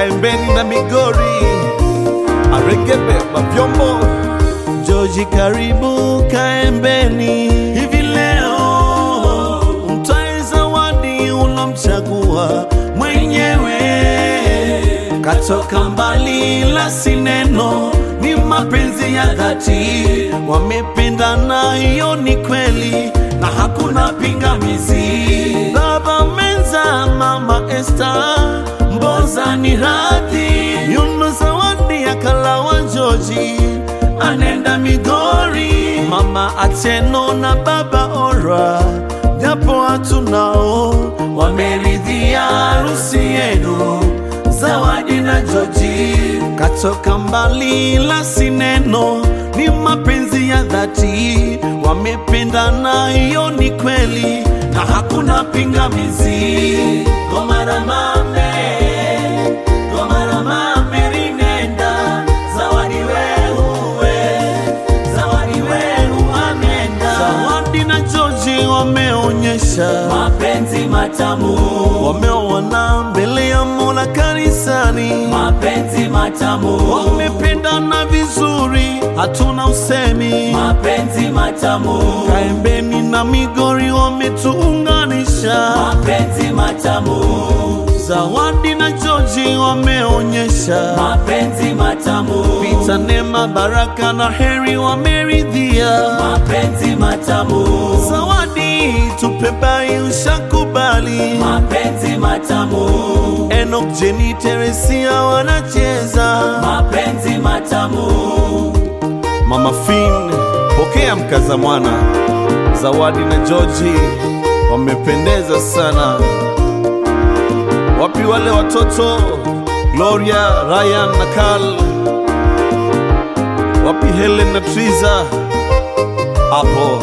Kaembeni na Migori, Aregebe Mavyombo, Joji karibu Kaembeni. Hivi leo mtae zawadi ulomchagua mwenyewe, katoka mbali la sineno, ni mapenzi ya dhati, wamependana, hiyo ni kweli na hakuna pingamizi. Baba Menza, Mama Esther, Mboza ni radhi, Yuno zawadi ya Kalawa Joji, anenda Migori, Mama Ateno na Baba Ora, japo hatunao, wameridhia harusi yenu Zawadi na Joji katoka mbali la sineno, ni mapenzi ya dhati, wamependana, hiyo ni kweli na hakuna pingamizi. Gomara mame, gomara mame rinenda, zawadi wewe, zawadi wewe amenda. Zawadi na Joji wameonyesha mapenzi matamu, wameoana mbele ya Mola kanisani, mapenzi matamu, wamependana vizuri, hatuna usemi. mapenzi matamu, Kaembeni na Migori wametuunganisha, mapenzi matamu, Zawadi na Joji wameonyesha, mapenzi matamu, Pita Neema, Baraka na Heri wameridhia. mapenzi matamu, Zawadi tupe bai, ushakubali. mapenzi matamu, Enoch, Jenny, Teresia wanacheza. mapenzi matamu, Mama Fin, pokea mkaza mwana. Zawadi na George wamependeza sana. Wapi wale watoto Gloria, Ryan na Carl? Wapi Helen na Triza? Hapo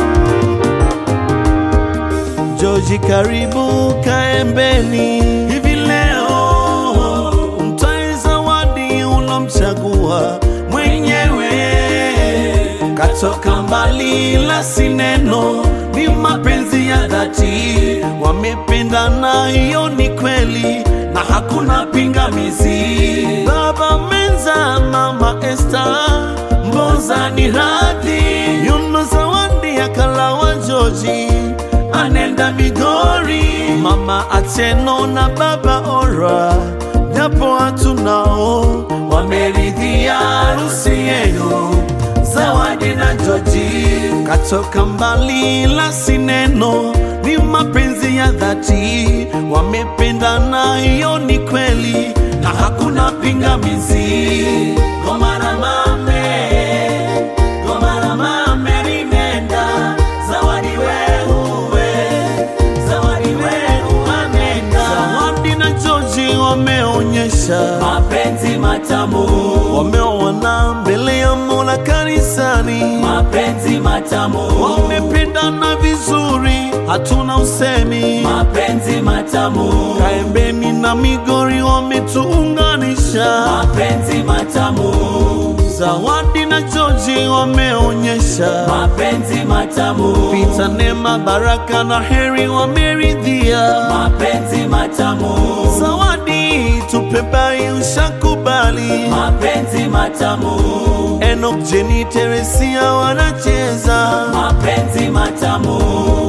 George, karibu Kaembeni. Hivi leo mtae zawadi ulomchagua mwenyewe, katoka mbali la sineno, ni mapenzi ya dhati, wamependana, hiyo ni kweli na hakuna pingamizi. Baba Menza, Mama Esther, Mboza ni radhi, Yuno zawadi ya Kalawa Joji anenda Migori, Mama Ateno na Baba Ora, japo hatunao, wameridhia harusi yenu. Zawadi na Joji katoka mbali la sineno, ni mapenzi ya dhati, wamependana, hiyo ni kweli na hakuna pingamizi. Gomara mame, gomara mame rinenda, zawadi wewe, zawadi wewe amenda. Zawadi na Joji wameonyesha mapenzi matamu, wameoana mbele ya Mola kanisani, mapenzi matamu, wamependana vizuri, hatuna usemi. mapenzi matamu, Kaembeni na Migori wametuunganisha, mapenzi matamu, Zawadi na Joji wameonyesha, mapenzi matamu, Pita Neema, Baraka na Heri wameridhia. mapenzi matamu, Zawadi tupe bai, ushakubali. mapenzi matamu, Enoch, Jenny, Teresia wanacheza. mapenzi matamu,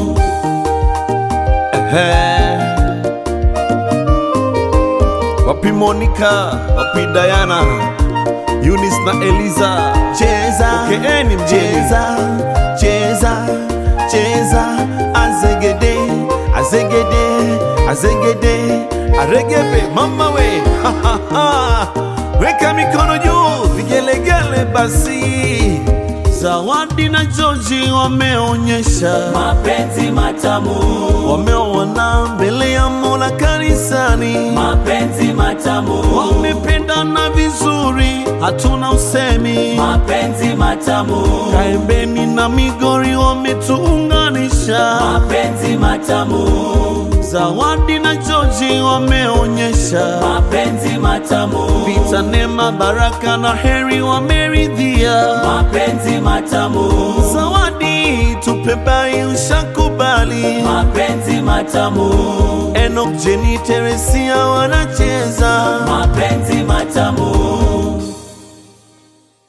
Ehe. Wapi Monica, wapi Diana, Eunice na Eliza, cheza pokeeni mgeni, cheza cheza cheza, azegede azegede azegede, aregebe mama we Ha, ha, ha. weka mikono juu, vigelegele basi. Zawadi na Joji wameonyesha mapenzi matamu, wameoana mbele ya Mola kanisani, mapenzi matamu, wamependana vizuri, hatuna usemi. mapenzi matamu, Kaembeni na Migori wametuunganisha, mapenzi matamu, Zawadi na Joji wameonyesha, mapenzi matamu, Pita Neema, Baraka na Heri wameridhia. mapenzi matamu, Zawadi tupe bai, ushakubali. mapenzi matamu, Enoch, Jenny, Teresia wanacheza